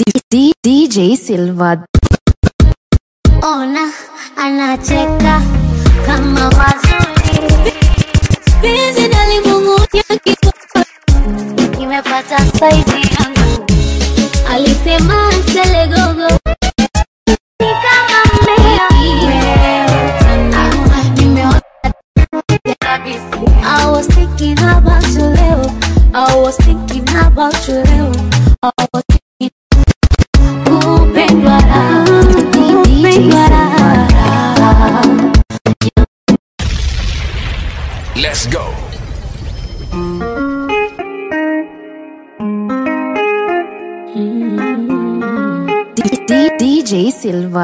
D- DJ Silva. ona anacheka kama mazuri penzi nalimung'unya kiko nimepata saizi yangu alisema selegogo ni kama mmea Wewe utaniua, nimeona kabisa. I was thinking about you leo I was thinking about you leo I was thinking kupendwa raha kupendwa raha Let's go. D- D- DJ Silva.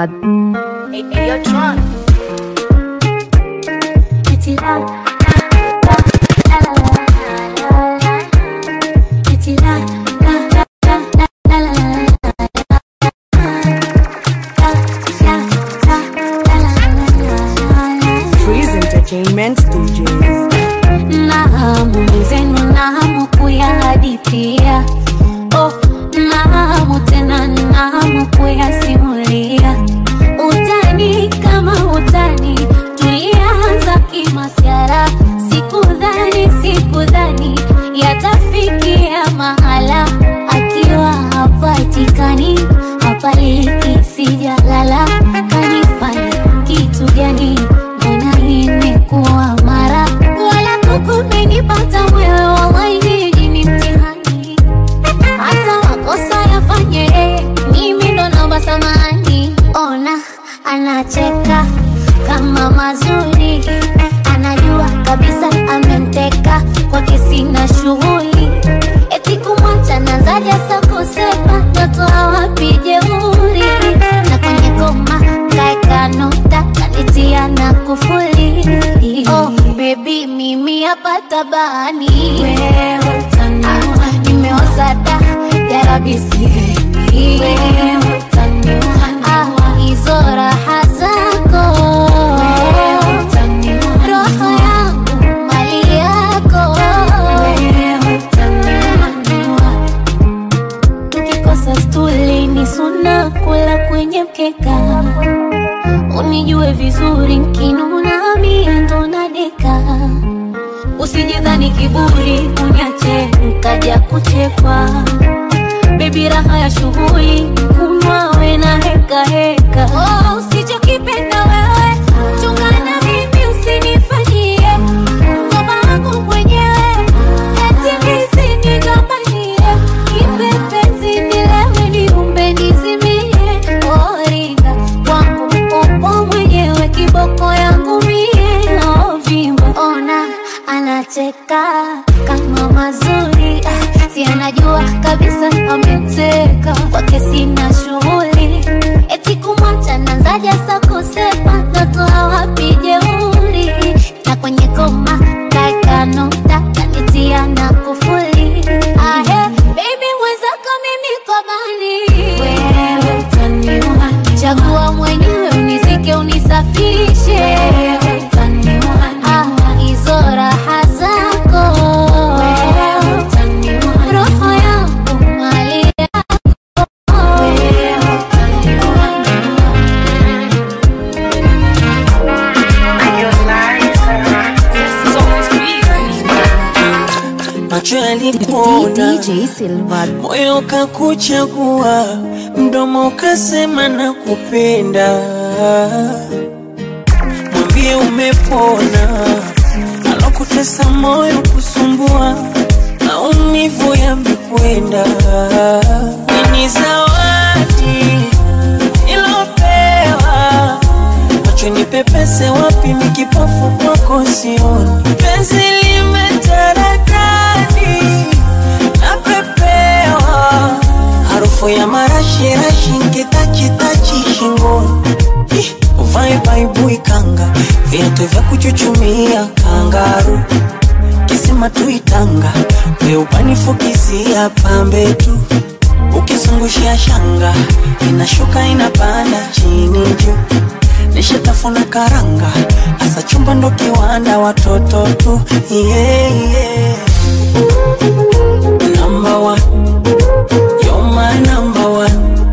Eti la, la, la, la, la, la, la, la. Eti la, la, la, la, la, la, la, la, la. Freeze Entertainment DJs. na hamu zenu na hamu kuyahadithia oh, na hamu tena na hamu kuyasimulia utani kama utani tulianza kimasiara sikudhani sikudhani yatafikia mahala akiwa hapatikani hapaliki sijalala kanifanya kitu gani mbona imekuwa mara wala kukumenipata wewe wawainiji ni mtihani hata makosa yafanye yeye, mimi ndo naomba samani ona anacheka kama mazuri anajua kabisa amemteka kwake sina shughuli eti kumwacha nazaja sa kusema natoa wapi jeuri na kwenye koma kaeka nukta kanitia na kufuli oh, bebi mimi hapa tabani wewe utaniua nimeoza da yarabisi wewe utaniua ah, hizo raha zako wewe utaniua roho yangu mali yako wewe utaniua tukikosa stuli ni suna kula kwenye mkeka unijue vizuri nkinuna mie ndo nadeka usijidhani kiburi unyache nkaja kuchekwa bebi raha ya shughuli kunwawe na heka heka oh, usichokipenda wewe chungana mimi usinifanyie ngoma wangu mwenyewe yatimizi nigombanie kipepenzi nilewe niumbe nizimie oringa kwangu upo mwenyewe kiboko yangu mie ovimba ona anacheka kama mazuri ah, si anajua kabisa amemteka kwake sina shughuli eti kumwacha nanzaja sa kusema natoa wapi jeuri na kwenye koma kaeka nukta kanitia na kufuli ahe baby mwenzako mimi komani wewe utaniua chagua mwenyewe unizike unisafishe wewe utaniua ah, hizo raha zako wewe utaniua roho yangu mali yako wewe utaniua macho D- yalikuona, DJ Silva. moyo ukakuchagua, mdomo ukasema na kupenda. Mwambie umepona, alokutesa moyo kusumbua, maumivu yamekwenda. Ni zawadi ilopewa macho nipepese wapi mikipofu kwako sioni penzi limetaradadi napepewa harufu ya marashirashi nkitachitachi shingoni Ih, uvae baibui kanga viatu vya kuchuchumia kangaru kisima tuitanga weupanifukizia pambe tu ukizungushia shanga inashuka inapanda chini juu nishatafuna karanga asa chumba ndo kiwanda watoto tu yeah, yeah. Number one, you're my number one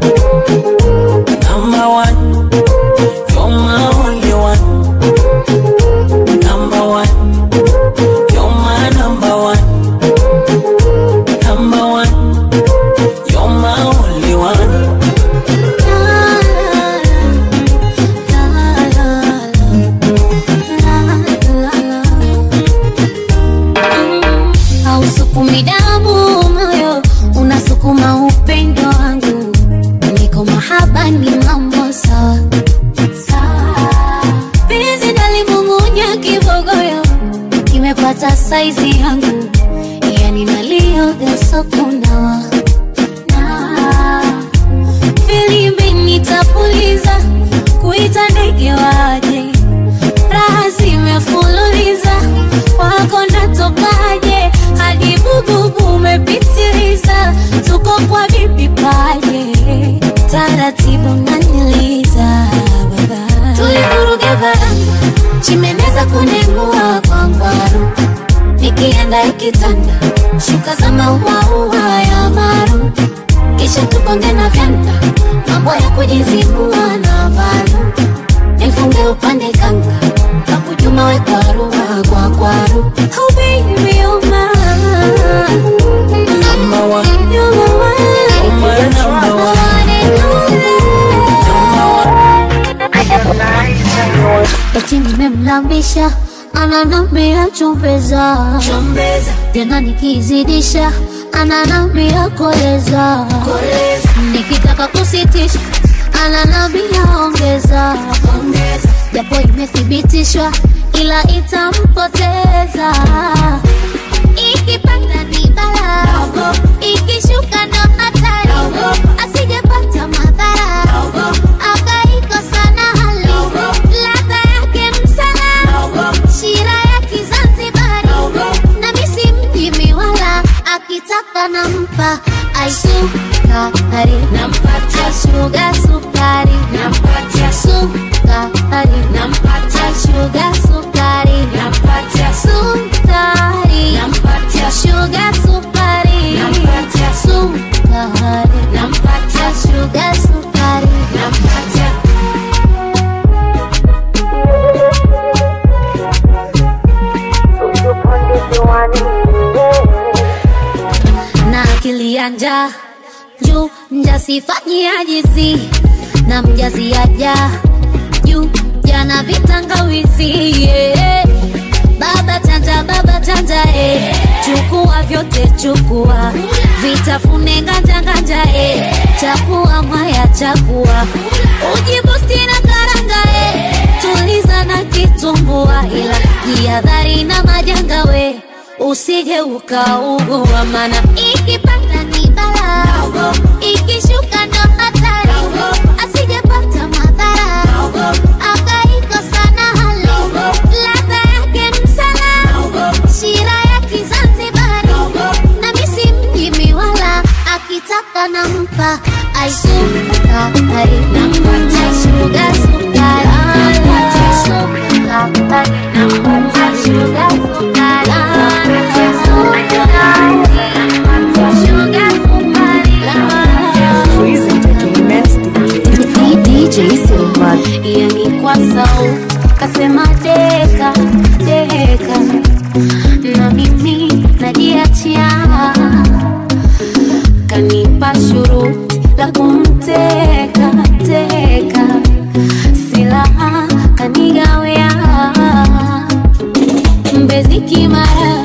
saizi yangu yani nalioga sokunawa na filimbi nitapuliza kuita ndege waje raha zimefululiza wako natokaje hadi bububu umepitiliza tuko kwa bibi paje taratibu naniliza baba tulivuruga baranga chimeneza kunengua kwa ngwaru nikienda ikitanda shuka za mauaua ya maru kisha tukonge na vyanda mambo ya kujizibua na valu nifunge upande kanga kakujuma we kwaru kwa kwaru oh baby oh my Number one, you're my one my number one. one and only eti nimemlambisha ananambia chumbeza tena nikizidisha ananambia koleza nikitaka kusitisha ananambia ongeza japo imethibitishwa ila itampoteza ikipanda ni bala ikishuka ndo hatari asijepata madhara akaikosa na hali ladha yake msala shira ya kizanzibari na misi mjimi wala akitaka nampa aisukari nampatia shuga sukari nampatia sukari nampatia shuga sukari nampatia sukari nampatia shuga sukari nampatia sukari nampatia shuga sukari nampatia na akili ya njaa juu mjasifanyiajizi na mjaziaja juu jana vitangawizi yeah. baba chanja baba chanja eh. chukua vyote chukua vitafune nganja nganja eh. chakua mwaya chakua ujibusti na karanga eh. tuliza na kitumbua ila jihadhari na majanga we usije ukaugua mana ikipanda ni bala ikishuka ndo hatari asijepata madhara akaikosa na hali ladha yake msala shira ya kizanzibari na misi mjimi wala akitaka nampa aisukari nampatia shuga sukari nampatia sukari nampatia shuga sukari nampatia sukari shuga sukari Freeze Entertainment DJ. DJ Silva. yani kwa sau kasema deka deka na mimi najiachia kanipa shuruti la kumteka teka silaha kanigawea mbezi kimara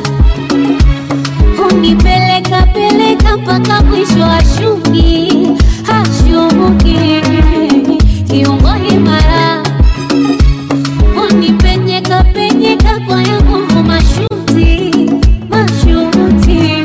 hunipeleka peleka mpaka mwisho ashuki hashuki kiungo imara unipenyeka penyeka kwa ya nguvu mashuti mashuti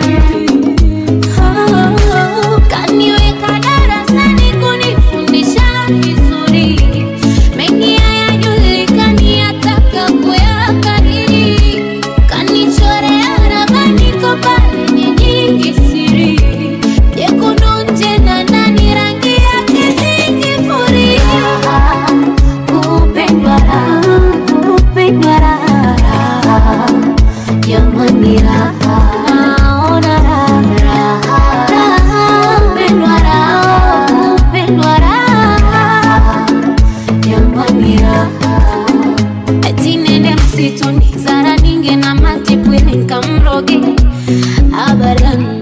Oh, kaniweka darasani kunifundisha vizuri mengi hayajulikani ataka kuyakariri kanichorea ramani ko pale nyingi siri jekundu nje na ndani rangi yake zingifuria kupendwa raha kupendwa raha jamani raha naona raha raha kupendwa raha kupendwa raha jamani raha ati nende msituni zara ninge na matipwili nkamroge abadan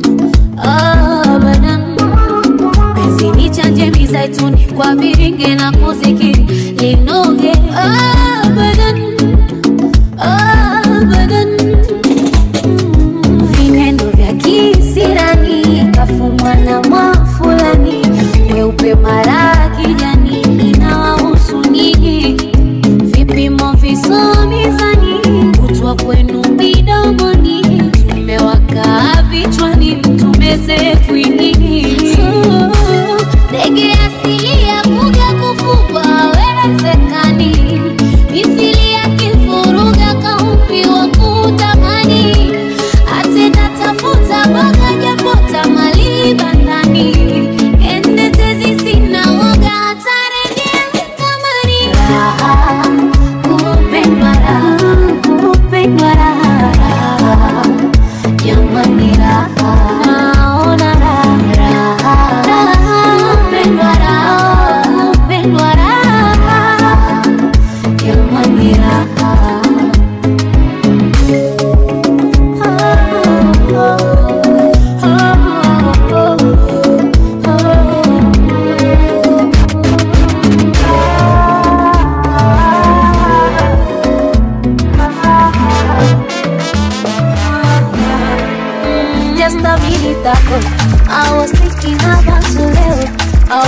abadan penzi ni chanje mizaituni kwa viringe na kuzikiri linoge abadan abadan vinendo vya kisirani kafumwa na mwafulani weupe mara kijani inawahusu nyinyi vipimo visomizani kutwa kwenu midomo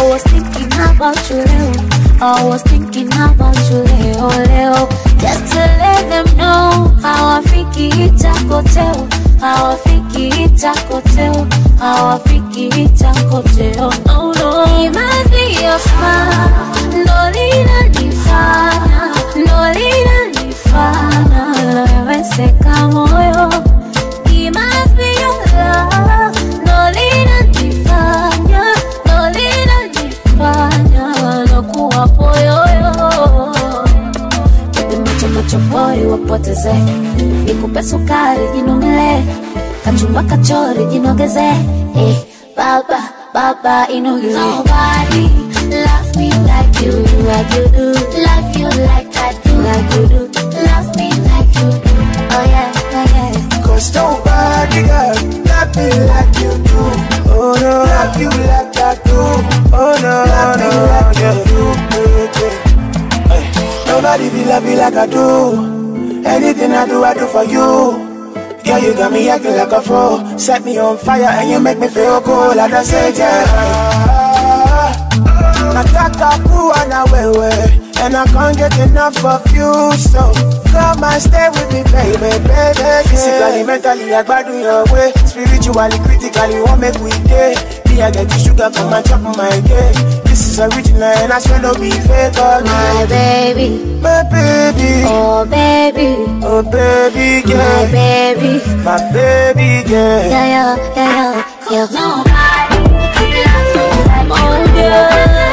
was thinking about you leo. I was thinking about you leo leo. Just to let them know hawafiki itakoteo, hawafiki itakoteo, hawafiki itakoteo. No, no. It must be your smile, ndo linanifanya, ndo linanifanya naweweseka moyo. It must be your love, ndo linanifanya, ndo linanifanya nakuwa poyoyo Kipimo cha machopori wapoteze, nikupe sukari jinomele, kachumba kachori jinogeze, eh, baba baba inogeze. Nobody love me like you, like you do, love you like I do, like you do, love me like you do. Oh yeah, oh yeah. Cause nobody got love me like you do. Oh no, love you like I do. Oh no, love me like you do. Yeah, yeah. Hey, Nobody feel love you like I do. Anything I do, I do for you. Girl, you got me acting like a fool. Set me on fire and you make me feel cool. I just say, yeah. Nataka kuwa na wewe And I can't get enough of you So come and stay with me baby, baby Physically, mentally, I gbadu your way Spiritually, critically, what make we day Me, I get the sugar, come and chop my cake This is original and I swear no be fake oh, My no. baby, My baby, oh baby, oh baby my girl baby. My baby girl Yeah, yeah, yeah, yeah, yeah. Nobody loves you like oh, girl.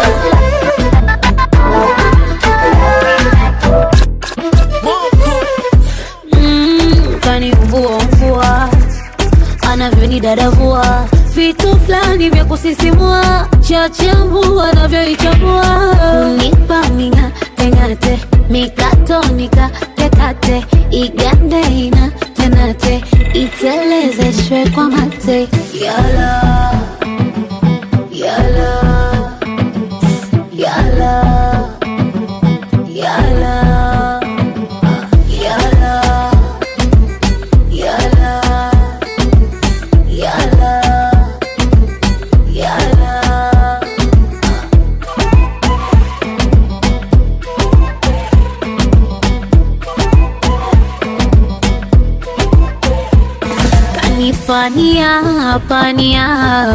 Mm, kaniumbua umbua anavyonidadavua vitu fulani vya kusisimua chachambu anavyoichambua unipa ming'ateng'ate mikato nikatekate igande ina tenate itelezeshwe kwa mate yala yala yala yala yala yala yala yala kanipania pania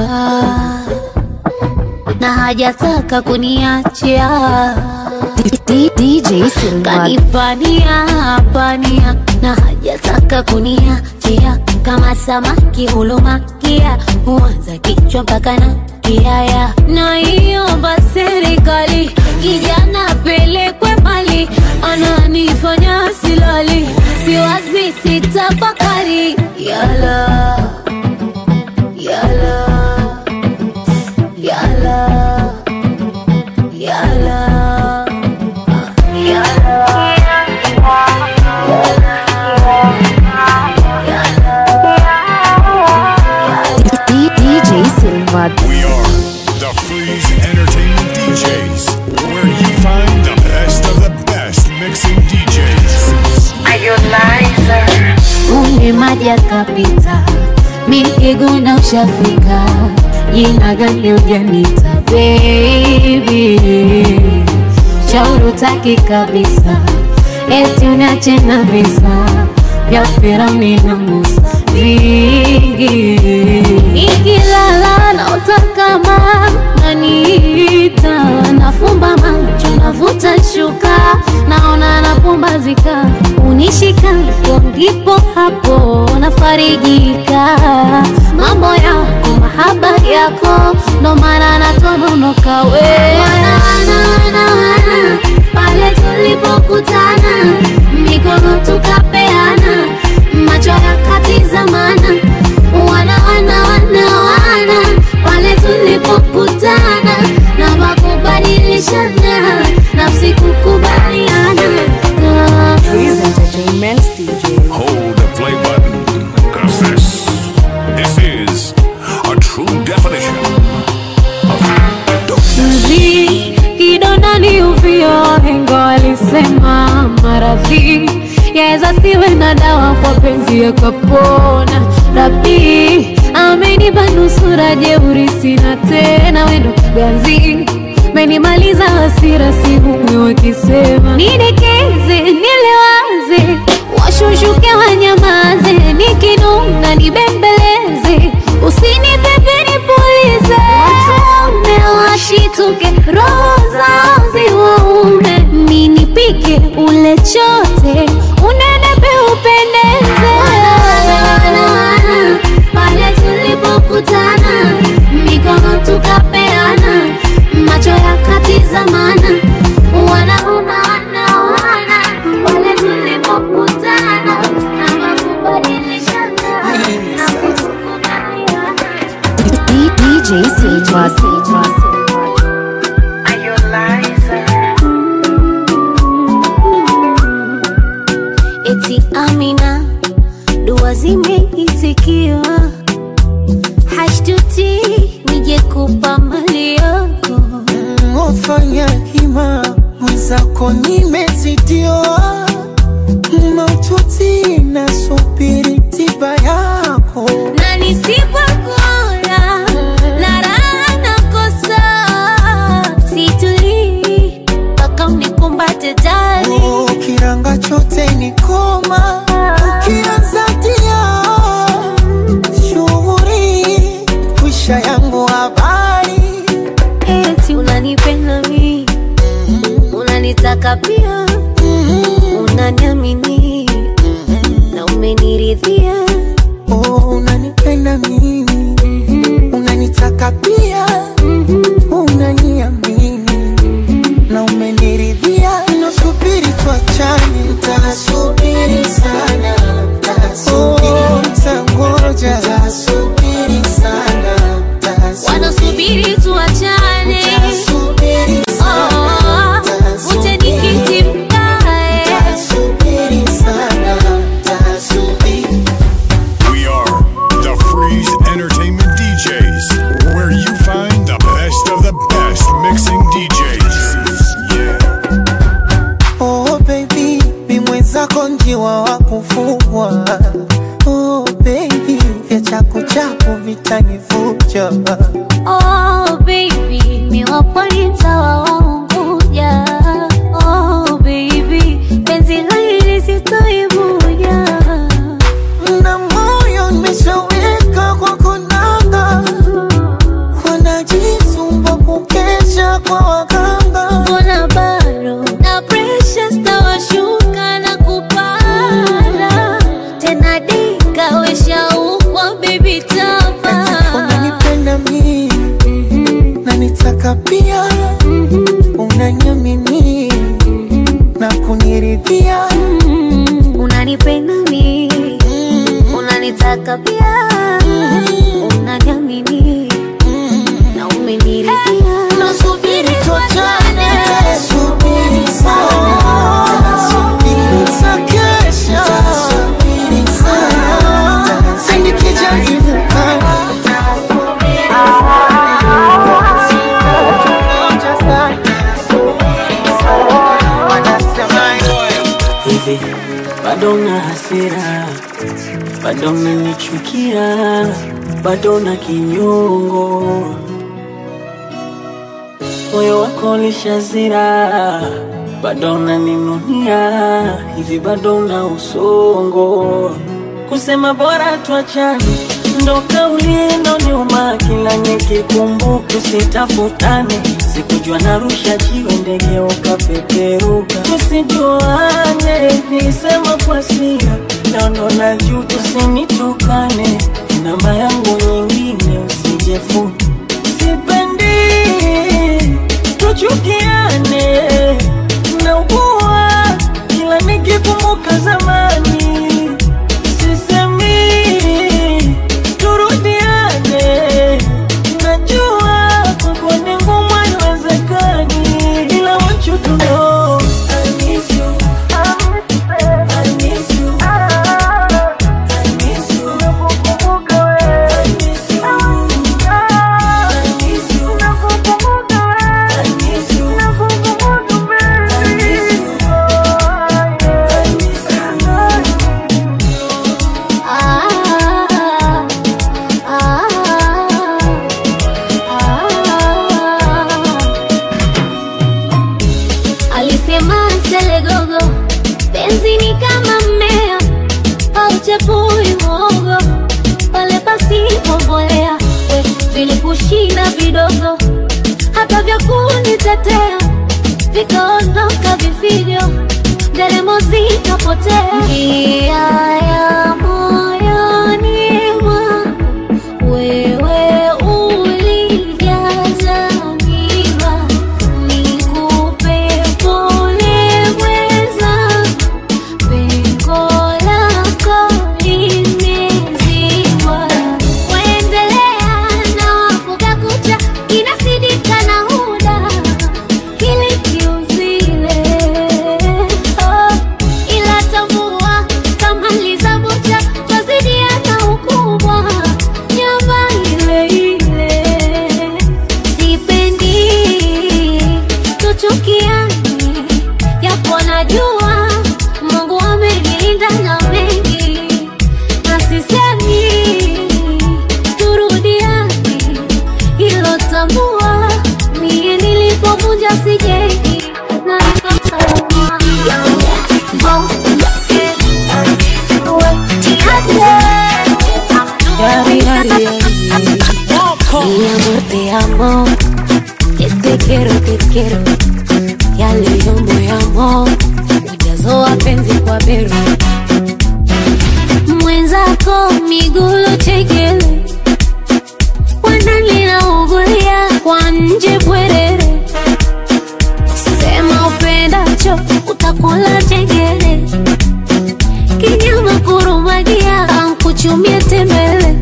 na hajataka kuniachia D- DJ Silva. kanipania pania na hajataka kuniachia kama samaki hulumakia huanza kichwa mpaka na kiaya naiomba serikali kijana pelekwe mali ananifanya silali siwazi sitafakari yala yala yala yala D- DJ Silva. We are the Freeze Entertainment DJs, where you find the best of the best mixing DJs. Kumbe maji yakapita, mikiguna ushafika, jina gani ujanita baby, shauri utaki kabisa, eti uniache na visa vya Firauni na Musa vingi, ikilala naota kama naniita, nafumba macho navuta shuka, naona napumbazika, unishika hapo ndipo hapo nafarijika, mambo yako mahaba yako ndo maana natononoka we wana, wana, wana, wana, pale tulipokutana mikono tukapeana macho yakatizamana wana wana wana wana pale tulipokutana na makubadilishana nafsi kukubaliana Ah. Freeze Entertainment's DJ. Hold the play button, cause this, this is a true definition of mzi kidondani uvio hengo alisema maradhi yaweza siwe na dawa kwa penzi yakapona rabi amenipa nusura jeuri sina tena wendo ganzi menimaliza hasira sihumwi wakisema nidekeze nilewaze washushuke wanyamaze nikinuna nibembeleze usinipepe nipulize watume washituke roho zao ziwaume ninipike ule chote unenepe upendeze pale tulipokutana mikono tukapeana macho yakatizamana wana wana wana pale tulipokutana na makubadilishana na kukubaliana D- DJ Silva. eti Amina, dua zimeitikiwa, hashtuti nije kupa mali yako Wafanya hima mwenzako nimezidiwa maututi na subiri tiba yako na nisipokula la raha nakosa, situlii mpaka unikumbate jali Oh, kiranga chote ni koma ukianza tia shughuri kwisha yangu habari eti unanipenda mi unanitaka pia unaniamini na umeniridhia oh, unanipenda mimi unanitaka pia unaniamini na umeniridhia nasubiri tuachane ntasubiri sana Oh, ntangoja ntasubiri sana wanasubiri tuachane Ntasubiri sana, Oh, uje nikiti mkae ntasubiri sana, ntasubiri We are the Freeze Entertainment DJs, where you find the best of the best mixing DJs. Yeah. Oh baby, mi mwenzako njiwa wa kufugwa. Oh baby, vya chaku chaku vitanivuja. Oh baby, mi wapo ni mtawa wa Unguja. Oh baby, penzi la hili sitoivuja. Na moyo nimeshaweka kwa konanga, wanajisumba kukesha kwa waganga. Mbona bado na pressure stawashuka na kupanda tena dika weshaukwa baby tapa Unanipenda mimi na nitaka pia, unaniamini na kuniridhia. unanipenda mi unanitaka pia unaniamini na umeniridhia nasubiri tuachane Subiri sana, subiri takesha, subiri sana, sinikija ibuka. Hivi bado na hasira, bado nanichukia, bado na kinyongo moyo wako lishazira, bado unaninunia hivi, bado una usongo, kusema bora tuachane, ndo kauli inoniuma kila nikikumbuka, tusitafutane, sikujua narusha jiwe ndege ukapeperuka, tusijuane, nisema kwa sira, leo ndo najua, usinitukane, namba yangu nyingine usijefuta sipendi tuchukiane naugua kila nikikumbuka zamani sisemi turudiane najua kwako ni ngumu haiwezekani ila want you to know I miss you. I miss you. I miss you. I miss you. penzi ni kama mmea hauchepui mwogo pale pasipo mbolea we vilikushinda vidogo hata vya kunitetea vikaondoka vifijo nderemo zikapotea njia ya moyoni mwangu wewe ulijaza miba nikupe pole mweza pengo lako limezibwa waendelea na wafuga kucha inasidika na huda kili kiuzile oh, ila tambua kama lizabucha twazidiana ukubwa nyama ile ile sipendi tuchukiani yapo najua mungu amenilinda na mengi na sisemi turudiani hilo tambua mie nilipovunja sijengi na Mi amor, te amo. Que te quiero, te quiero. Ya leo moyamo ujazo wa penzi kwa beru mwenzako migulo chekele wananlinaugulia kwa nje bwerere sema upendacho utakula chengele kinyama kurumagia ankuchumie tembele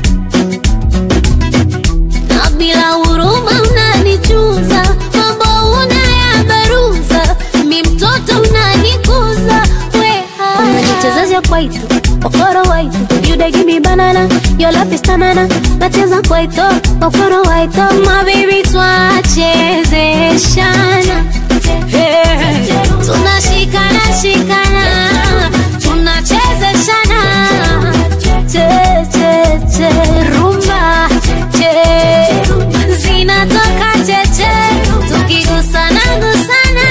na bila huruma unanichuza mambo unayabaruza mi mtoto unanikuza weha unanichezesha kwaito okoro waito you dey give me banana your love is tanana nacheza kwaito okoro waito my baby twachezeshana Hey, tunashikana shikana tunachezeshana che che che rumba che zinatoka cheche tukigusana gusana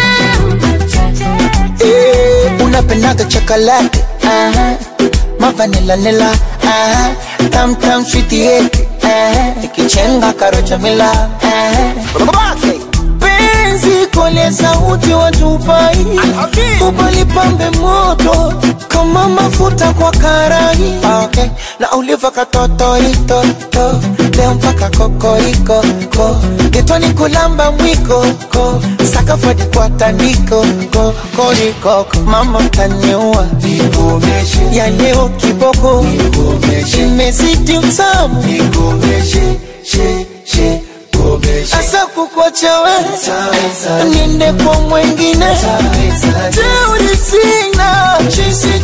Eh, unapendaga chocolate aha mavanila nila aha tam tam sweetie aha ikichenga karocha mila aha Babake. penzi kole sauti watupai ubalipambe moto kama mafuta kwa karai okay. na uliva katotoitoto leo mpaka kokoriko ko getoni kulamba mwiko ko sakafadi kwa tandiko ko korikoko mama taniua ya leo kiboko imezidi utamu asa kukwacha we niende kwa mwengine teuri sina chisi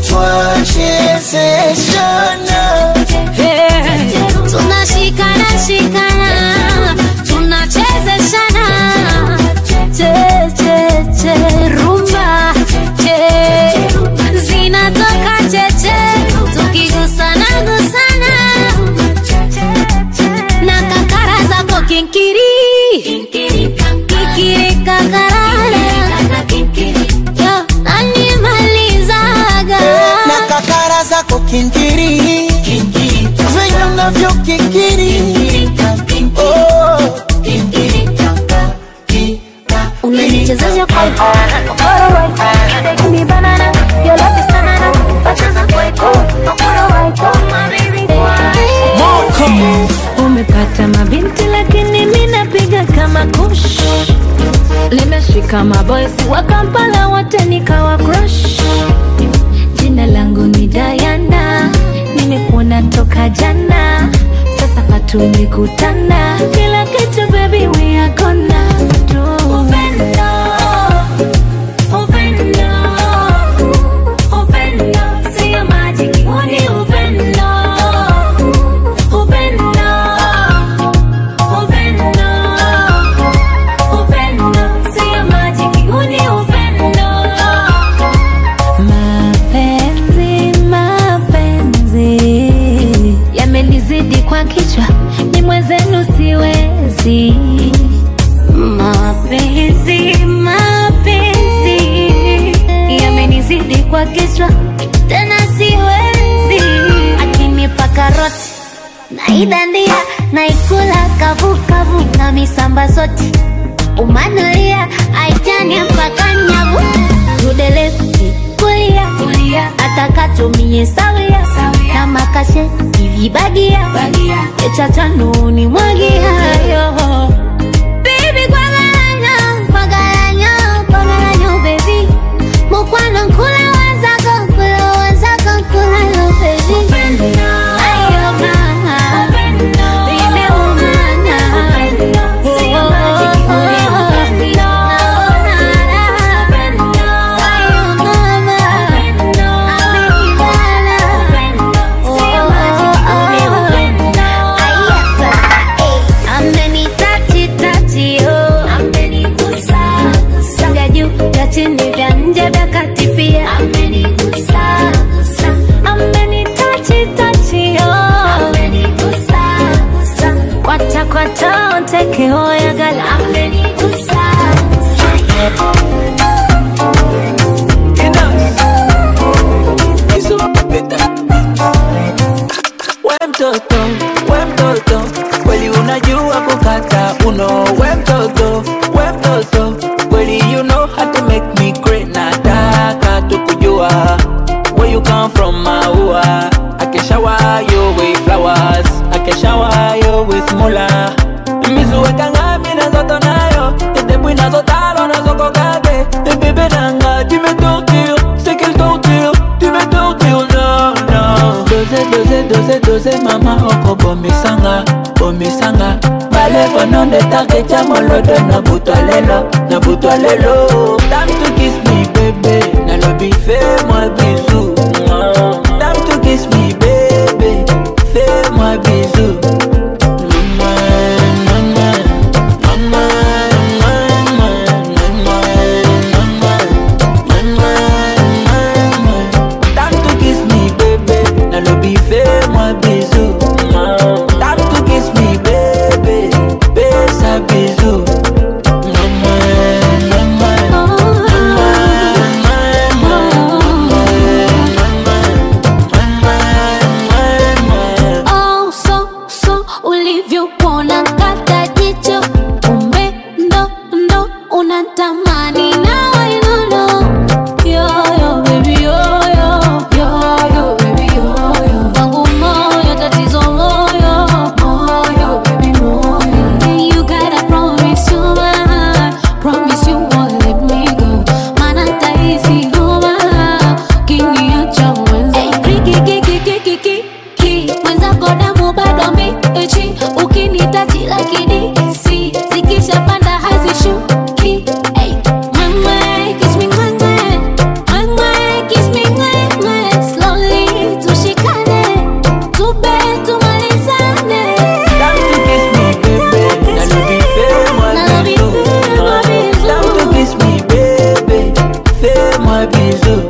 twachezeshana tunashikana shikana tunachezeshana che che che rumba che zinatoka cheche tukigusana gusana na kakara zako kinkiri kikiri kakarara yo nanimalizaga na kakara zako kinkiri venye unavyo kikiri Oh. unanichezesha kwa okoro waito ni banana your love is banana bacheza kwaito okoro waito my baby umepata mabinti lakini mi napiga kama kush limeshika maboysi wa kampala wote nikawa crush jina langu ni dayana nimekuona toka jana sasa patumekutana kila kitu baby we are gonna do upendo upendo upendo sio majiki huu ni upendo upendo upendo upendo sio majiki huu ni upendo mapenzi mapenzi yamenizidi kwa kichwa ni mwenzenu siwezi naidandia naikula kavukavu na misamba zote umanulia aitani mpaka nyavu tudelesi kulia kulia atakatumie sawia na makashe ivibagia echachanuni mwagiayo Baby, kwagalanyo, kwagalanyo, kwagalanyo, baby. Mukwano nkula wazako, nkula wazako, nkula lo, baby. Ayo, mama. Baby, umana. Oh, oh, oh. Naona raha. Ayo, mama. Amenibana. Oh, oh, oh. Aya, sasa, eh. Amenitachi, tachi, oh. Vya juu, vya chini, vya nje, vya kati pia. Amenitachi, tachi, oh. Kwata, kwata, onteke, oya, gala. We mtoto, we mtoto, kweli unajua kukata uno. We mtoto, we mtoto, kweli you know how to make me great. Nataka tukujua where you come from, maua. I can shower you with flowers, I can shower you with mula. Mizuweka ngami nazoto nayo, edebwi nazotalo nazokokage. Bébé nanga, tu me tortures, c'est quelle torture, tu me tortures, non, non. Dose, dose, dose, dose, mama oko bomisanga, bomisanga. Baleva non de take chamolodo na butwa lelo, na butwa lelo. Time to kiss me, baby, nalobi fais-moi bisou. Time to kiss me, baby, fais-moi bisou. Time to kiss me, baby. Now lobby fais-moi bisou. Time to kiss me, baby. Fais un bisou. Oh, so, so, ulivyopona kata jicho kumbe ndo ndo unatamani na wainono yo yo baby yo yo yo yo baby yo yo wangu moyo tatizo moyo moyo baby moyo you gotta promise you my promise you won't let me go maana tahisi homa kiniacha mwenza kikikikikikiki mwenzako damu bado mbichi ukinitaji lakini si zikishapanda hazishuki Ey, mwe, kiss me mwe, mwe. Mwe, mwe, kiss me mwe, mwe. Slowly tushikane tube tumalizane Time to kiss me, baby. Now lobby fais-moi Now lobby bisou. fais-moi bisou. Time to kiss me, baby. Fais-moi bisou.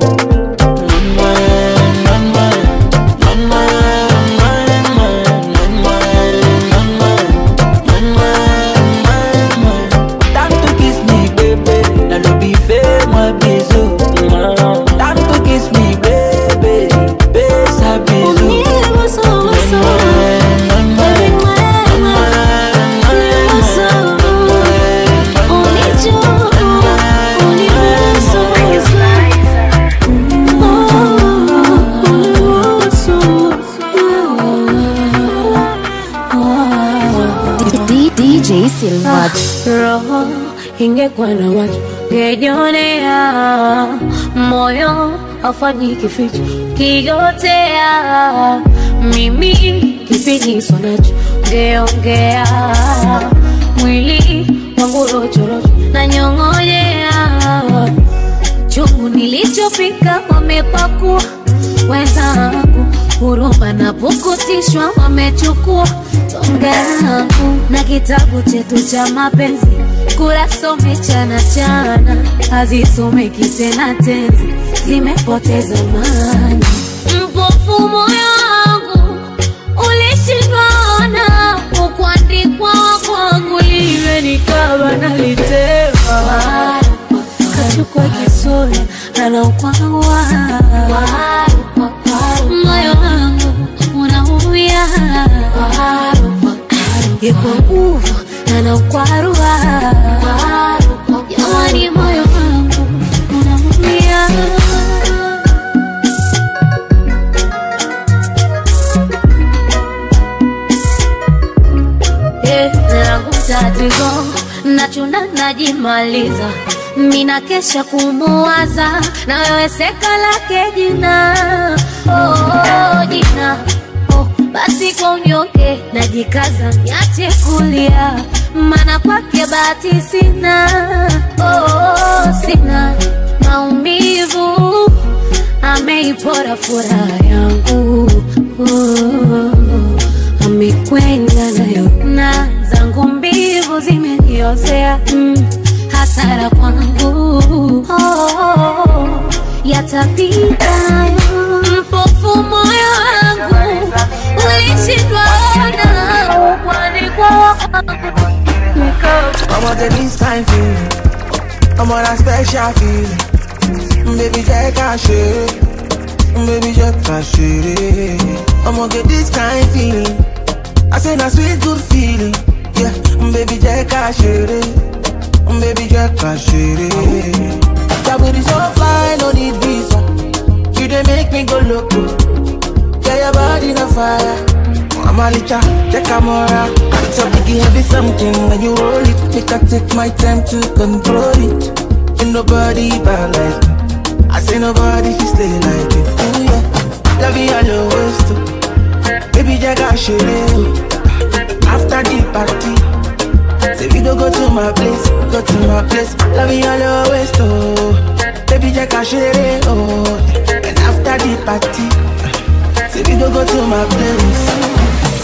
Time to kiss me, baby. Now lobby fais-moi bisou. Time to kiss me, baby. Fais un bisou. Unibusu, busu. Baby, mwe, mwe. Unibusu. Unichu, unibusu. D- DJ Silva. roho ingekuwa na macho ngejionea moyo afanyi kificho kigotea mimi kipiniso nacho ngeongea mwili wangu rochorocho na nyong'onyea chungu nilichopika wamepakua wenzangu huruma na pukutishwa wamechukua tonga yangu na kitabu chetu cha mapenzi kurasa umechana chana hazisomeki tena tenzi zimepoteza maana mpofu moyo wangu ulishindwana ukuandikwa kwangu liwe nikaba nalitema kachukua kisura anaukwawa moyo wangu unaumia kwarua jamani moyo wangu unaumia Eh, langu tatizo nachuna najimaliza mina kesha kumuwaza na wewe seka lake jina oh, jina oh, basi kwa unyonge najikaza niache kulia mana kwake bahati sina oh, sina maumivu ameipora furaha yangu oh, amekwenda nayo na zangu mbivu zimeniozea mm, hasara kwangu oh, yatapita mpofu moyo wangu ulishindwa ona kwani kwa I'm gonna this kind feeling. I'm on a special feeling. Baby, take a shit. Baby, take a shit. I'm gonna get this kind feeling. I say a sweet good feeling. Yeah, baby, take a shit. Baby, take a shit. That booty so fly, no need visa. You they make me go loco. Yeah, your body on fire. I'm a licha, take a mora. It's a biggie heavy something when you roll it. Make I take my time to control it. Ain't nobody bad like me. I say nobody can stay like it. Ooh yeah, love you all your ways too. Baby, jaga shit After the party, say we go go to my place, go to my place. Love you all your ways too. Baby, jaga shit oh. And after the party, say we go go to my place.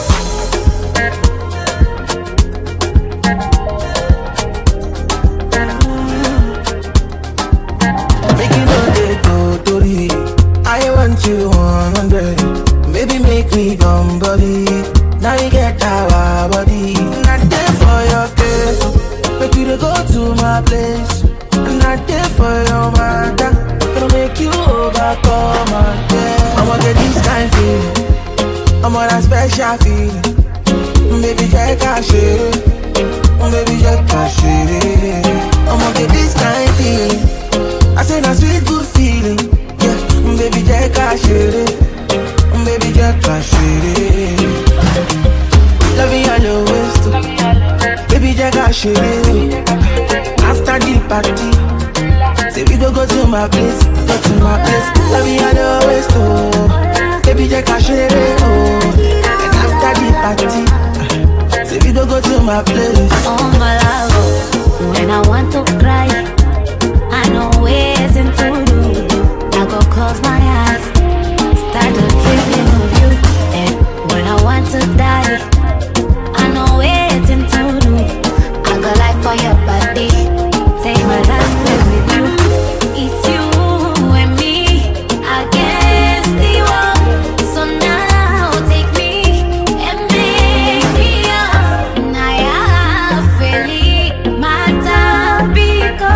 Make you know they go Tori. I want you 100. Baby, make me come body. Now you get our body. Not there for your case. Make you dey go to my place. Not there for your mother. Gonna make you overcome and yeah. I'ma get this kind feeling. I'm on a special feeling. Baby, take a shit. Baby, take a shit. I'ma get this kind feeling. I say na sweet good feeling. Yeah, baby, take a shit. Baby, take a shit. Love you all your ways too. Baby, take a shit. After the party, say we go go to my place, go to my place. Love you all your ways too. Baby, take a shit. Oh, and after the party, say we go go to my place. Oh my love, when I want to cry, I know ways to do. I go close my eyes, start to dreaming of you. And when I want to die, I know ways to do. I go like for your body, take my last play with you. It's you and me against the wall. So now take me and make me up. Naya feli matapiko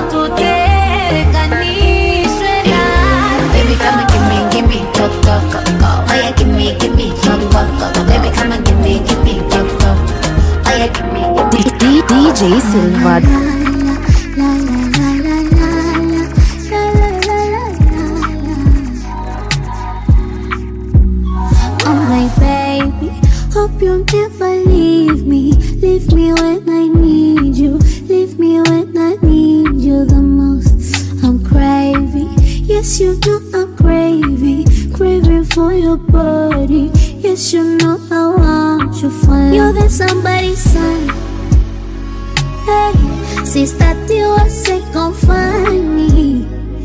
tutenganishwe na Baby come and give me, give me go go go go. Oh yeah, give me, give me go go go go. Baby come and give me, give me go go. Oh yeah, give me, give me. D- DJ Silva. Oh my baby, hope you never leave me. Leave me when I need you. Leave me when I need you the most. I'm craving, yes you know I'm craving, craving for your body. Yes you know I want you for you're the somebody's son. Hey, sister, you are second find me.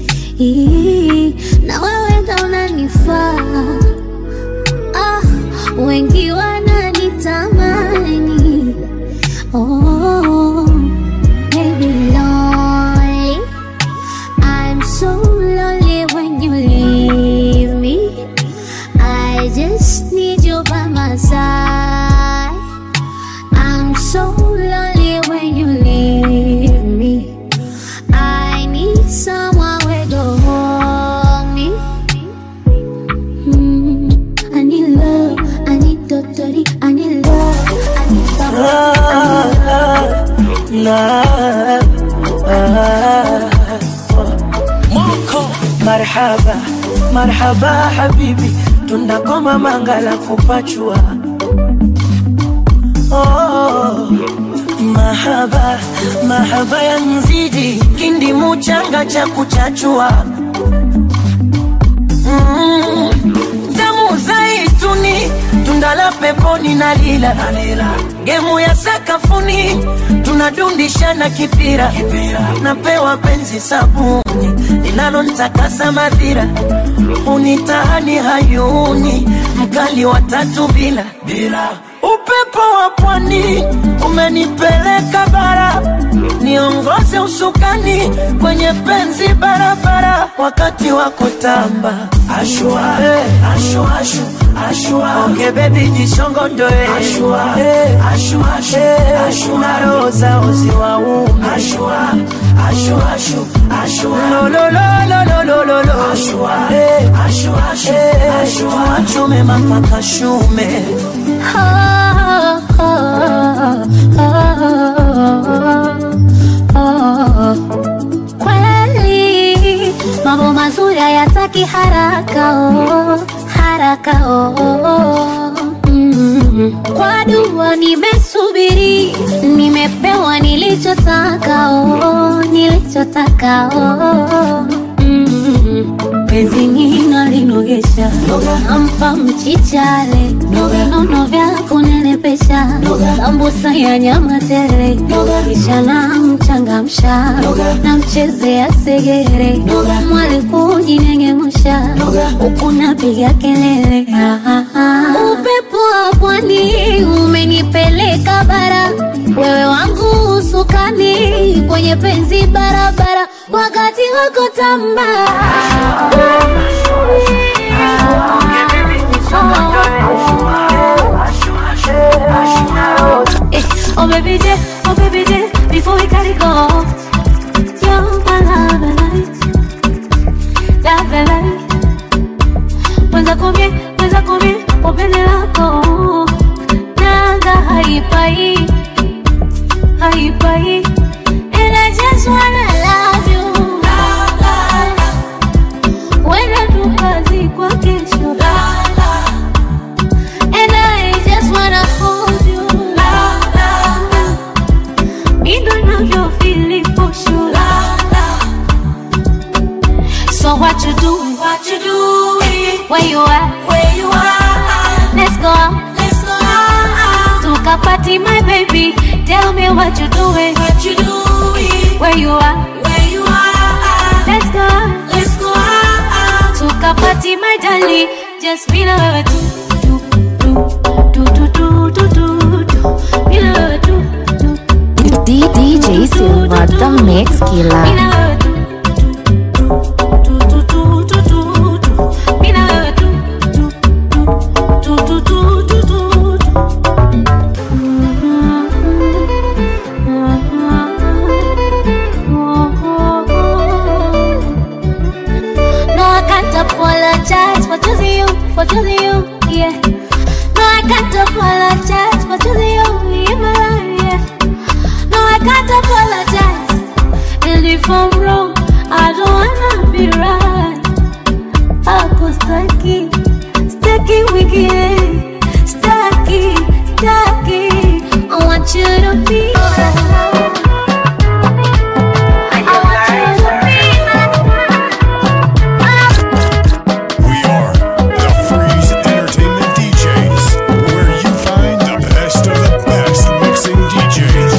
Na wewe ndo unanifaa ah, wengi wananitamani oh, maybe lonely I'm so lonely when you leave me I just need you by my side I'm so lonely when you leave me I need someone where to hold me Mm, I need love, I need totally, I need love, I need someone, I need love. marhaba marhaba habibi tunakoma mangala kupachua oh, mahaba mahaba ya mzidi kindi muchanga cha kuchachua mm, damu zaituni tundala peponi na lila gemu ya sakafuni tunadundishana kipira napewa penzi sabuni linalontakasa madhira unitahani hayuni mkali wa tatu bila bila upepo wa pwani umenipeleka bara niongoze usukani kwenye penzi barabara wakati wa kutamba ashua hey. ashua ashu ashua onge bebi jishongondoe ashua hey. ashua ashu hey. ashua roho zao ziwaume ashua ashua ashu ashua lo lo lo lo lo lo lo lo ashua hey. ashua ashu hey. ashua tuachume mapaka shume kweli mambo mazuri hayataki haraka oh, haraka oh. Mm. kwa dua nimesubiri nimepewa nilichotaka oh, nilichotaka oh. Mm. penzi nina linogesha nampa mchichale nono vya kunenepesha sambusa ya nyama tele kisha namchangamsha namchezea segere mwali kujinengemusha huku napiga kelele Ah, ah, ah. upepo wa pwani umenipeleka bara wewe wangu usukani kwenye penzi barabara wakati wako tamba Eh, Oh baby J, oh baby J, before we gotta go You're my love and light Love and light Mwenza kumie, mwenza kumie, kwa penzi lako Nanga haipai, haipai And I just wanna love you Wenda tukazi kwa kesho And I just wanna hold you Mindo navyo feel it for sure So what you do? What you do? Where you at? Where you are? Let's go out. Let's go out. Took a party, my baby. Tell me what you doing? What you doing? Where you are? Where you are? Let's go out. Let's go out. Took a party, my darling. Just be the do do do do do do do. Be the do do D- DJ Silva, the mix killer. No, I can't apologize for choosing you, for choosing you, yeah. No, I can't apologize for choosing you in my life, yeah. No, I can't apologize. And if I'm wrong, I don't wanna be right. Hapo staki, staki wiki, staki, staki. I want you to be mine. I want you to be mine. We are the Freeze Entertainment DJs, where you find the best of the best mixing DJs.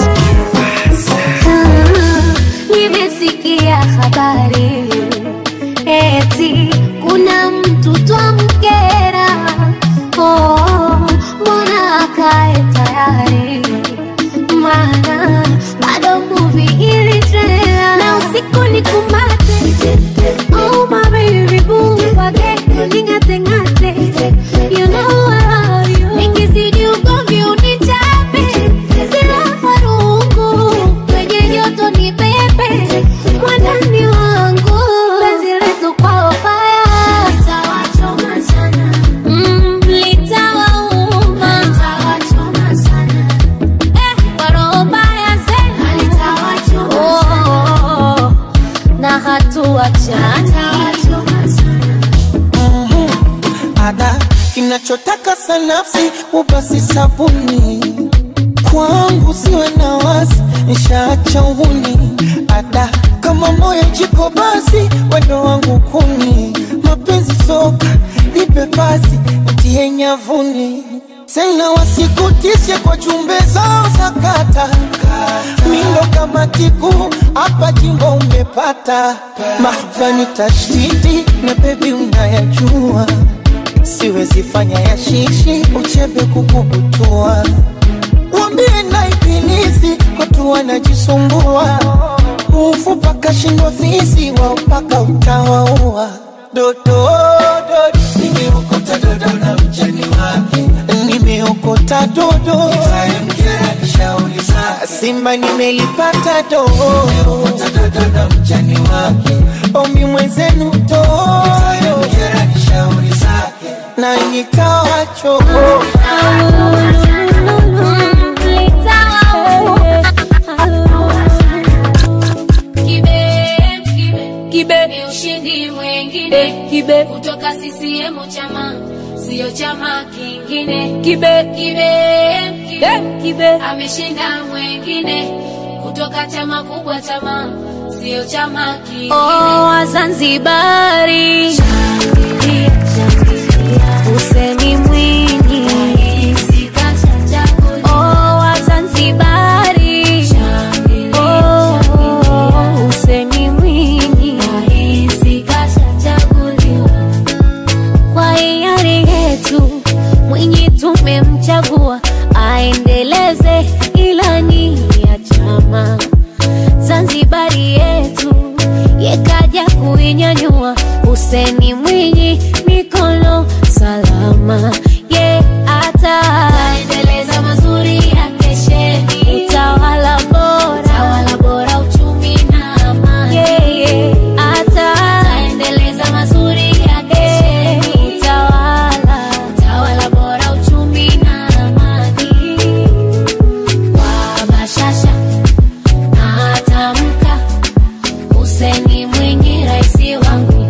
Nimesikia habari eti kuna mtu twamkera, oh, mbona akae tayari, maana bado movie ilitrela na usiku ni kumate, oh my baby boo, wage ning'ate ng'ate, you know I love you, nikizidi ugomvi unichape, sina farungu kwenye joto ni pepe mwandani wangu penzi letu kwa faya litawachoma sana mm, litawauma litawachoma sana eh, kwa roho mbaya zenu litawachoma oh, na hatuachani ada kinachotaka sanafsi ubasi sabuni kwangu siwe na wasi nshaacha uhuni ada kama moyo jiko basi wendo wangu kuni mapenzi soka nipe basi ntie nyavuni tena wasikutishe kwa jumbe zao za kata mindo kama tiku hapa jimbo umepata mahbani tashtiti na bebi unayajua siwezi fanya ya shishi uchebe kukubutua wambie na ibilisi watu wanajisumbua ufu paka shindwa fisi wao paka utawaua dodo dodo nimeokota dodo na mjani wake nimeokota dodo itamkera nishauri zake simba nimelipata dodo nimeokota dodo na mjani wake omi mwenzenu dodo itamkera nishauri zake na nikawacho kibe ni ushindi mwengine kibe kutoka CCM chama sio chama kingine kibe kibe kibe, kibe. ameshinda mwengine kutoka chama kubwa chama sio chama kingine Oh, Wazanzibari Huseni Mwinyi Oh, Wazanzibari Oh, Huseni Mwinyi Kwa hiari yetu Mwinyi tumemchagua aendeleze ilani ya chama Zanzibari yetu yekaja kuinyanyua Huseni Mwinyi mikono salama ye ata endeleza mazuri ya kesheni utawala bora tawala bora uchumi na amani yeye ata endeleza mazuri ya kesheni utawala tawala bora uchumi na amani kwa bashasha na atamka Huseni Mwinyi raisi wangu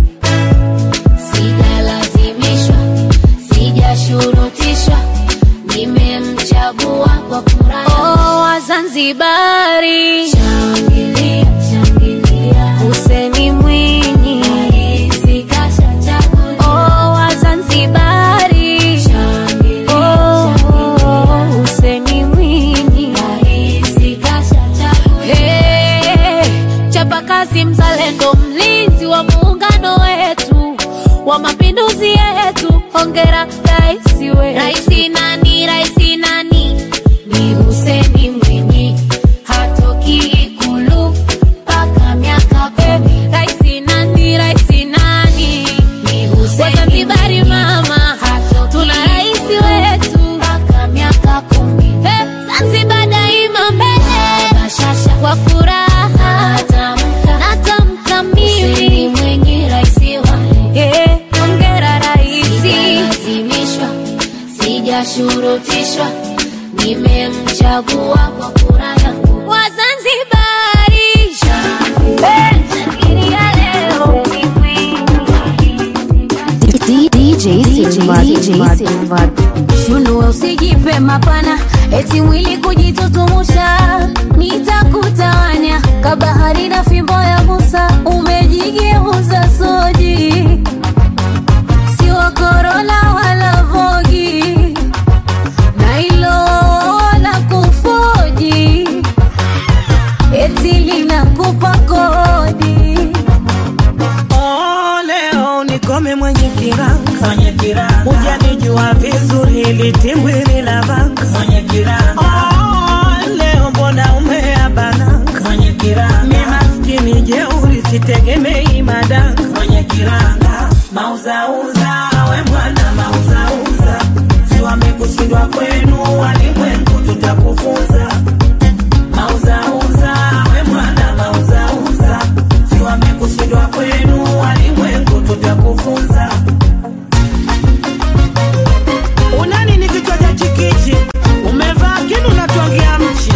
sijalazimishwa sijashurutishwa nimemchagua kwa kura yangu. oh, Wazanzibari Shangilia, shangilia. Huseni Mwinyi Raisi kashachaguliwa. oh, Wazanzibari Shangilia, oh, shangilia. Huseni Mwinyi Raisi kashachaguliwa. Hey, chapakazi mzalendo, mlinzi wa muungano wetu wa mapinduzi yetu, hongera raisi wetu. Raisi nani, raisi nani? Ni Huseni Mwinyi, hatoki Ikulu mpaka miaka kumi. Raisi nani, raisi nani? Ni Hussein Wazanzibari Mwinyi, mama, hatoki tuna raisi Ikulu wetu. mpaka miaka kumi. Hey, Zanzibar daima mbele Bashasha kwa furaha atamka, natamka Hussein mimi Mwinyi raisi wangu. yeah, hongera raisi Sijalazimishwa, sijashurutishwa, nimemchagua kwa kura yangu. Wazanzibari Shangilia leo ni DJ Silva, DJ Silva, Shunua usijipe mapana, eti mwili kujitutumusha, nitakutawanya kabahari na fimbo ya Musa, umejigeuza soji, si wa Corolla wala Vogi, na hilo la kufoji, eti linakupa kodi. Oh, leo nikome mwenye kiranga mwenye kiranga hujanijua vizuri ili timbwili la vanga mwenye kiranga oh, leo mbona umea bananga mwenye kiranga mi maskini jeuri sitegemei madanga mwenye kiranga mauzauza we mwana mauzauza si wamekushindwa kwenu walimwengu tutakufunza mauzauza we mwana mauzauza si wamekushindwa kwenu walimwengu tutakufunza unani ni kichwa cha chikichi umevaa kinu natwangia mchi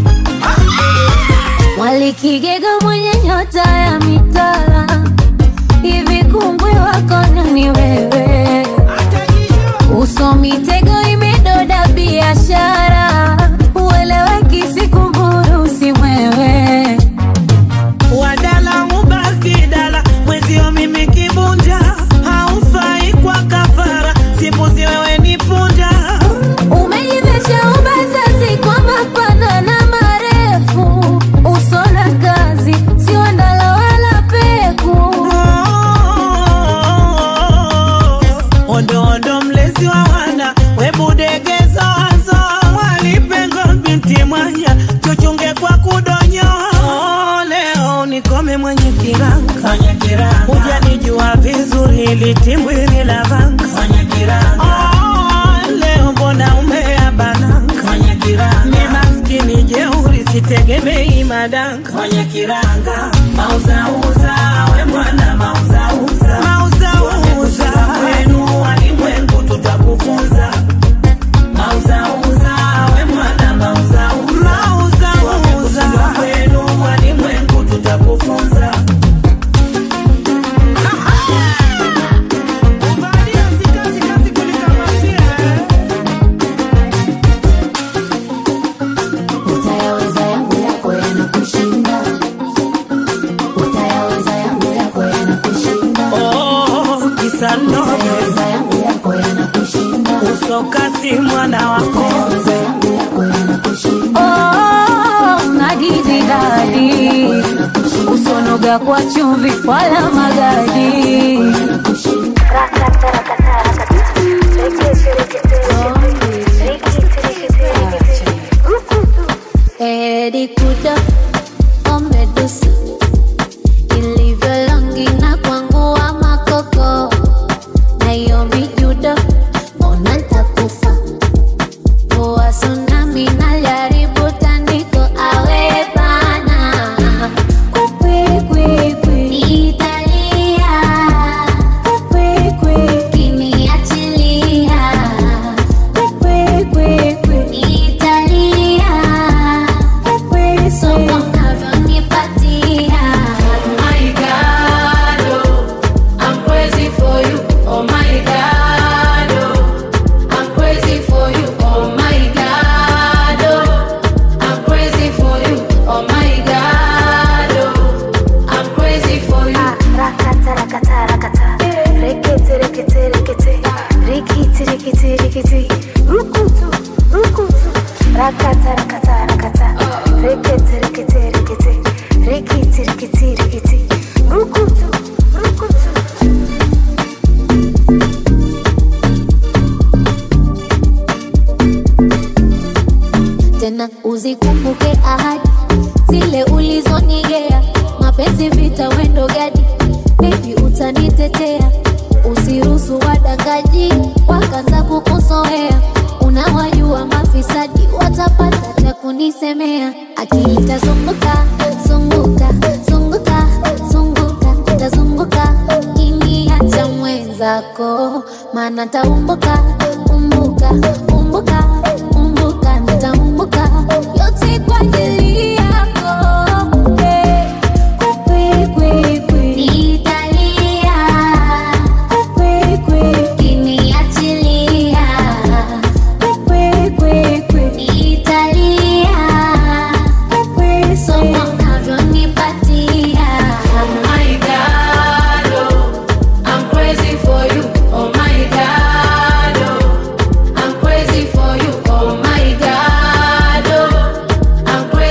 Walikigega mwenye nyota ya mitala, hivi kungwi wako nani wewe? biashara ueleweki sikunguru si mwewe wadala ubaki dala mwezio mimi kibunda haufai kwa kafara simbuzi wewe ni punda umejivesha ubazazi kwa mapana na marefu usona kazi sio ndala wala peku ondo ondo mlezi wa wana webudegezo wazo walipengo binti mwanya chuchunge kwa kudonyo leo nikome mwenye kiranga hujanijua vizuri litimbwili la vanga Oh, leo mbona umea bananga ni maskini jeuri sitegemei madanga mauzauza we mwana mauzauza mauzauza wenu walimwengu tutakufunza mauzauza we mwana mauzauza mauzauza wenu walimwengu tutakufunza utayaweza yangu yako yanakushinda utayaweza yangu yako yanakushinda Oh, kisanoge utayaweza yangu yako yanakushinda usokasi mwana wako utayaweza yangu yako yanakushinda oh nadizi dadi usonoga kwa chumvi wala magadi Edi kuda omedusa ilivyo longi na kwangu wa makoko na hiyo mijudo mbona ntakufa poa tsunami na jaribu tandiko awe bana kwikwikwi italia kwikwikwi kiniachilia kwikwikwi italia somo navyonipatia my God, oh, I'm crazy for you. Oh my God, oh, I'm crazy for you. Oh my God, oh, I'm crazy for you. Oh my God, oh, I'm crazy for you. rakata rakata rakata rekete rekete rekete rikiti rikiti rikiti rukutu rukutu rakata rakata rakata rekete rekete rekete rikiti rikiti rikiti rukutu rukutu tena uzikumbuke ahadi zile ulizonigea mapenzi vita wendo gadi bebi utanitetea usiruhusu wadangaji wakaanza kukusoea unawajua mafisadi watapata cha kunisemea akili tazunguka zunguka zunguka zunguka tazunguka kiniacha mwenzako maana taumbuka umbuka umbuka umbuka nitaumbuka yote kwa ajili yako hey. Kwi, kwi, kwi. Italia. Kwi, kwi. Kiniachilia. Kwi, kwi, kwi. Italia. Kwi, somo navyonipatia my God, oh, I'm crazy for you. Oh my God, oh, I'm crazy for you. Oh my God, oh, I'm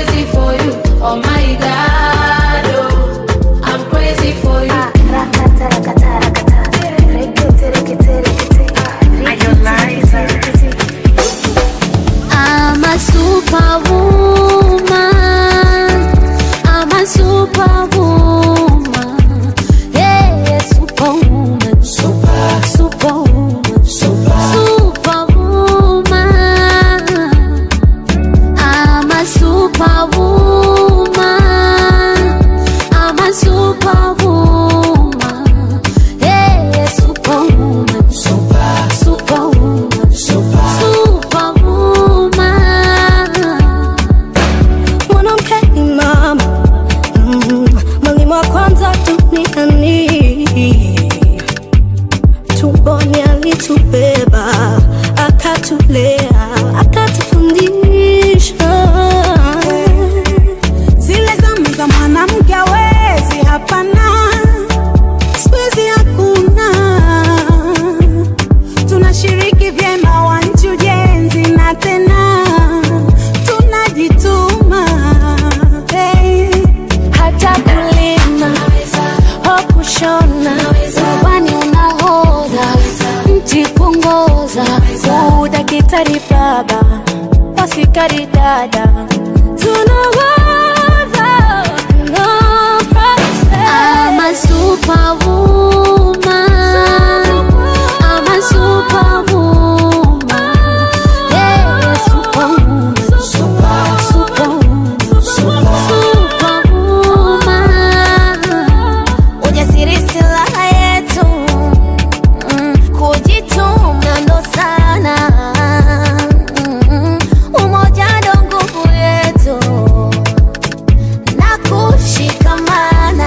maridada tunawaza no process. I'm a superwoman. I'm a superwoman. Yeah, superwoman. Super, superwoman. Superwoman. Ujasiri silaha yetu. Mm, Kujituma ndo sana. Mm, Umoja ndo nguvu yetu na kushikamana.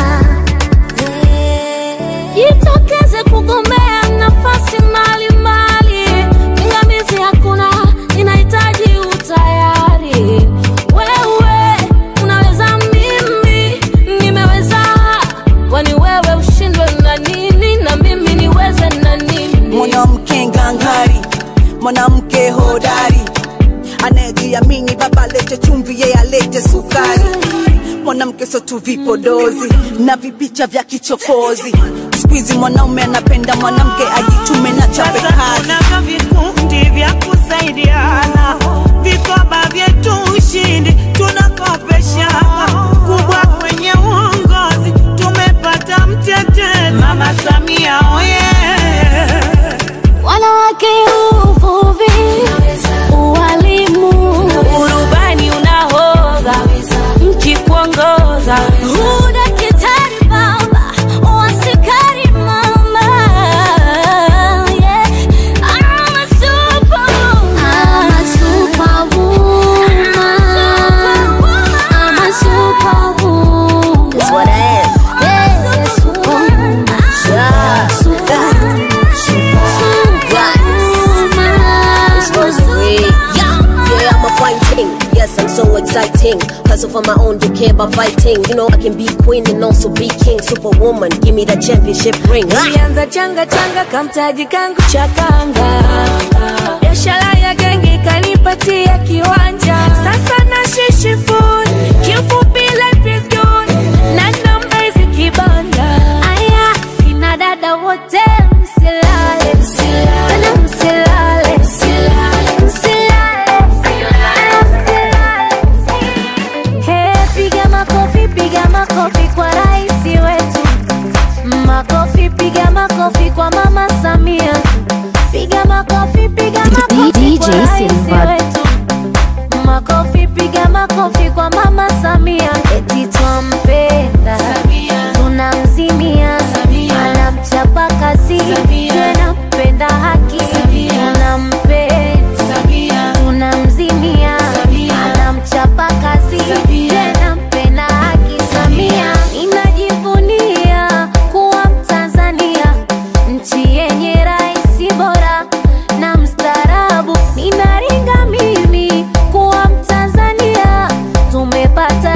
jitokeze kugombea nafasi mbalimbali pingamizi hakuna inahitaji utayari wewe unaweza mimi nimeweza kwani wewe ushindwe na nini na mimi niweze na nini mwanamke ngangari mwanamke hodari anayejiamini baba alete chumvi yeye alete sukari mwanamke sio tu vipodozi na vipicha vya kichokozi skuizi mwanaume anapenda mwanamke ajitume na chape Sasa kazi tunavyo vikundi vya kusaidiana, vikoba vyetu ushindi tunakopeshana, kubwa kwenye uongozi tumepata mtetezi Mama Samia oye wanawake uvuvi ualimu urubani unahodha mkikuongoza udakitari baba wasikari mama yeah. I'm a superwoman. I'm a superwoman. I'm a superwoman. That's what I am. Yeah, superwoman. Yeah. Superwoman. I'm supposed to be. Yeah, yeah, I'm a fighting. Yes, I'm so exciting. Cause of my own, do care about fighting. You know, I can be queen and also be king. Superwoman, give me that championship ring. Ah! Nilianza changa changa kamtaji kangu cha kanga, biashara ya genge kanipatia kiwanja. Sasa na shishi food, kifupi life is good, na namba zikibanda. Aya, kina dada wote msilale, tena msilale, msilale, Hey, piga makofi, piga makofi kwa rais wetu. Makofi, piga makofi kwa mama Samia. Piga makofi, piga makofi DJ kwa rais Silva. wetu. Makofi, piga makofi kwa mama Samia. Eti twampenda, tunamzimia, anamchapa kazi, tena mpenda haki, tunampenda, tunamzimia, anamchapa kazi, tena mpenda haki. Samia, ninajivunia kuwa Mtanzania, nchi yenye rais bora na mstaarabu. Ninaringa mimi kuwa Mtanzania, tumepata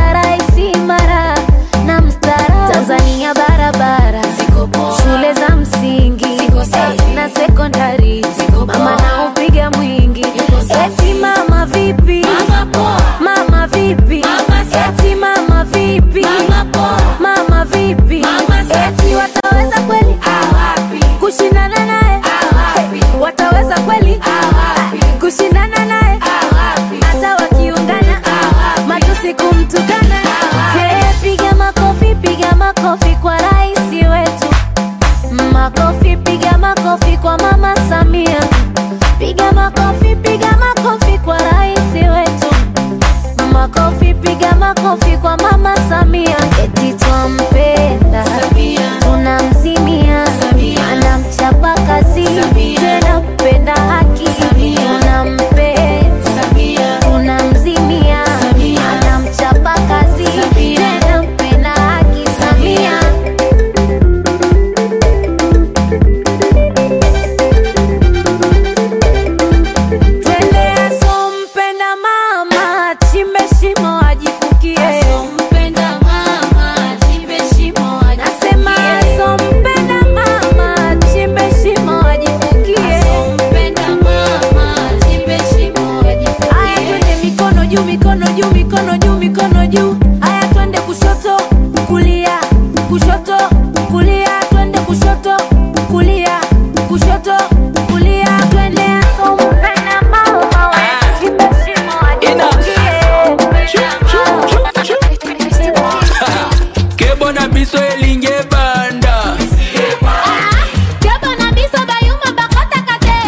mpo na biso elingi ebanda Jaba na biso bayuma bakotaka te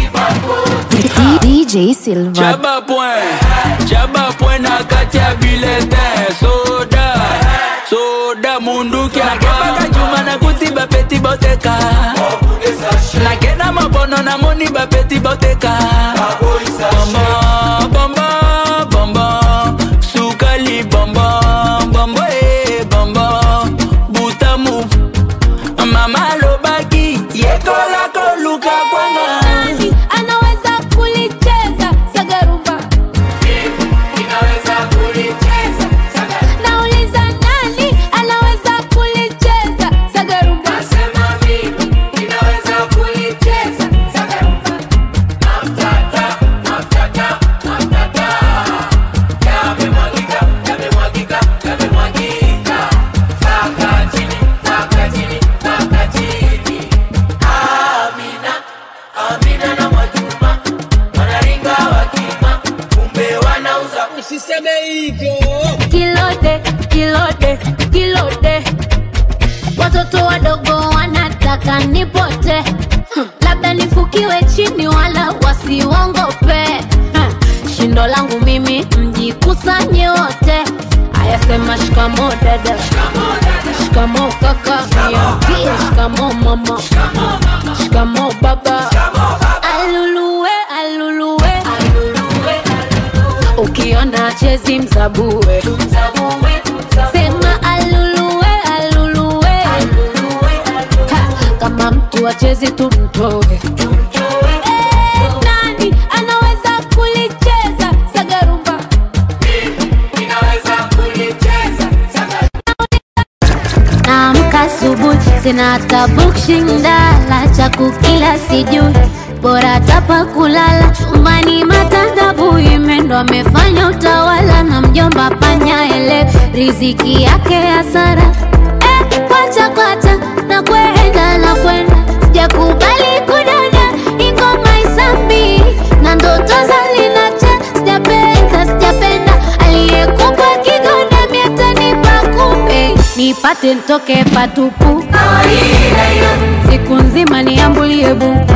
DJ Silva. Chaba point, chaba point na kati ya bulletin soda soda munduki nakebaka juma nakuti bapeti boteka nakenda mabono namoni bapeti boteka Bombo, bombo, bombo, sukali bombo, bombo, eh, bombo, butamu mama alobaki yekola koluka kwanga Nani anaweza kulicheza sagarumba nauliza nani anaweza kulicheza sagarumba usiseme hivyo kilode kilode kilode watoto wadogo wanataka nipote Hmm, labda nifukiwe chini wala wasiwongope Hmm, shindo langu mimi mjikusanye wote ayasema shikamo dada shikamo kaka niambie shikamo mama shikamo baba aluluwe aluluwe ukiona chezi mzabue sema aluluwe aluluwe Ha, kama mtu achezi tumtoe Eh, nani anaweza kulicheza sagarumba naamka asubuhi sina hata bukshindala cha kukila sijui bora tapa kulala chumbani matandabu imendo amefanya utawala na mjomba panyaele riziki yake hasara eh, kwacha kwacha na kwenda na kwenda sijakubali kudada ingoma isambi na ndoto zalinacha sijapenda sijapenda aliyekupa kigonda miatanipa kumbe nipate ntoke patupu siku nzima niambulie buku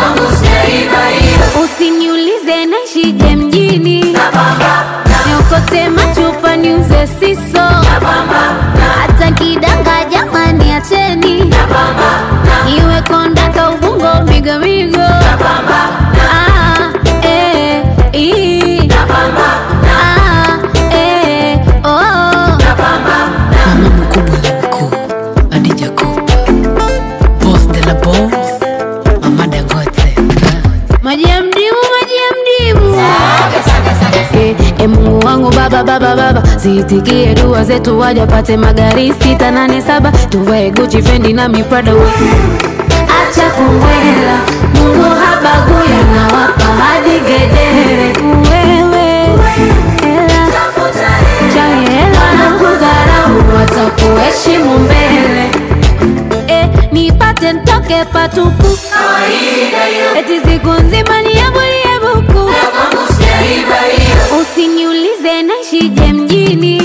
usiniulize naishije mjini niokote machupa niuze siso hata kidanga jamani acheni iwe kondaka ubungo migomigo Ah, eh, ii. Ah, eh, oh. mama mkubwa na mkuu adija kopa bos de la bos mama dangote maji ya mdimu maji ya mdimu Eh, eh, mungu wangu baba baba baba ziitikie dua zetu wajapate magari sita nane saba tuvae guchi fendi na miprada we acha kumbwela mungu habaguya na wapa hadi gedere wewe hela chawi hela na kudharau watakuheshimu mbele eh, nipate ntoke patupu eti siku nzima niambulie buku usiniulize naishije mjini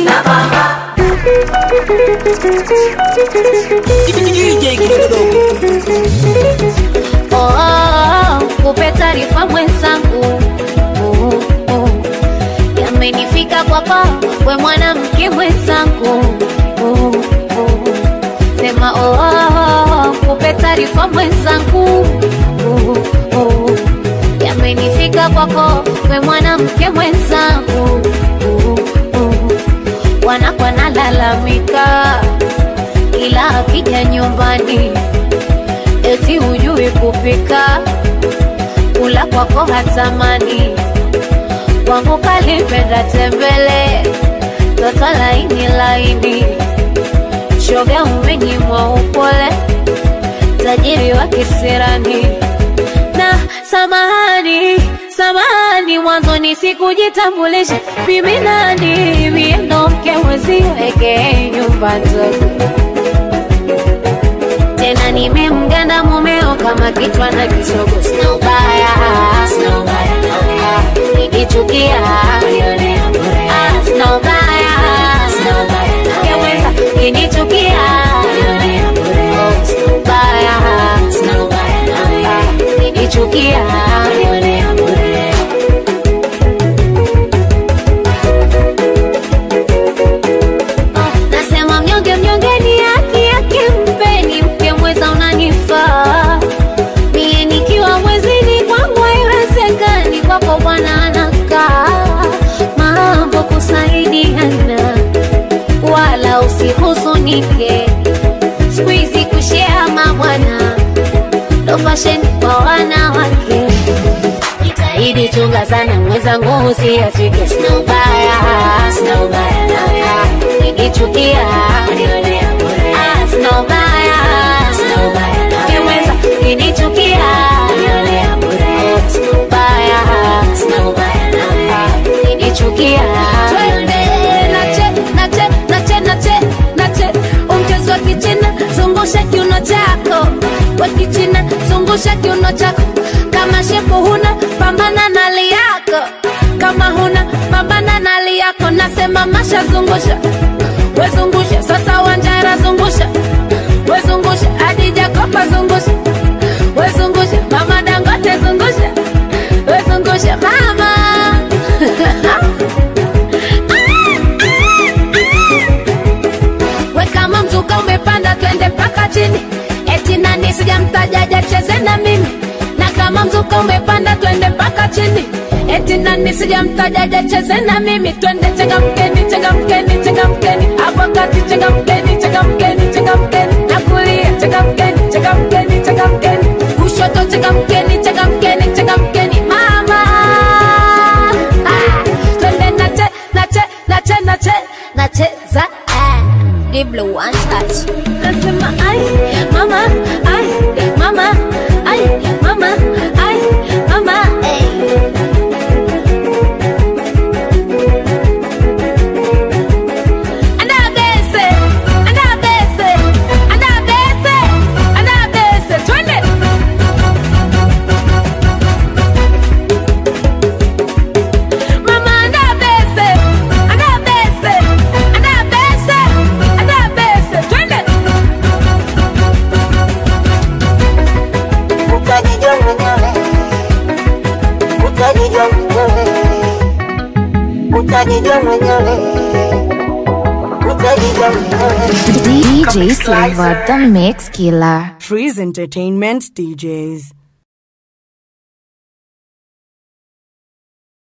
Oh, oh, oh, kupe taarifa mwenzangu Oh, oh, yamenifika kwako we mwanamke mwenzangu Oh, oh, sema oh, oh, oh, kupe taarifa mwenzangu Oh, oh, yamenifika kwako we mwanamke mwenzangu Oh, oh, wanakwa nalalamika ila akija nyumbani eti hujui kupika kula kwako hatamani kwangu kalipenda tembele toto laini laini shoga umenyimwa upole tajiri wa kisirani na samahani samahani mwanzoni sikujitambulisha mimi nani mie ndo mke mweziweke nyumba nzuri tena nimemganda mumeo kama kichwa na kisogo sina ubaya sina ubaya nawe nikichukia Ah, sina ubaya sina ubaya nawe kinichukia ukinichukia unionea bure nasema mnyonge mnyonge ni haki yake mpeni mke mweza unanifaa mie nikiwa mwezini kwangu haiwezekani kwako bwana anakaa mambo kusaidiana wala usihuzunike skuizi kushea mabwana ndo fasheni kwa wanawake jitahidi chunga sana mwenzangu usiachike sina ubaya sina ubaya nawe nikichukia unionea bure Ah, sina ubaya sina ubaya nawe mweza kinichukia unionea bure sina ubaya sina ubaya nawe kinichukia twende nache nache nache nache nache umchezo wa kichina zungusha kiuno chako wa kichina zungusha kiuno chako kama shepu huna pambana na li yako kama huna pambana na li yako nasema masha zungusha wezungusha sasa wanjara zungusha wezungusha adija kopa zungusha wezungusha mama dangote zungusha wezungusha mama we kama mzuka umepanda twende mpaka chini eti nani sijamtajaja cheze na mimi na kama mzuka umepanda twende mpaka chini eti nani sijamtajaja cheze na mimi twende chega mkeni chega mkeni chega mkeni hapo kati chega mkeni chega mkeni chega mkeni na kulia chega mkeni chega mkeni chega mkeni kushoto chega mkeni chega mkeni chega mkeni mama ah, twende nache nache nache nache nacheza ah. Diblo one touch. Nasema ai mama ai mama ai mama ai mama ai Anabese anabese anabese anabese twende Mama anabese anabese anabese anabese twende utajijua mwenyewe, utajijua mwenyewe, utajijua mwenyewe, utajijua mwenyewe. DJ Silva, the mix killer. Freeze Entertainment DJs.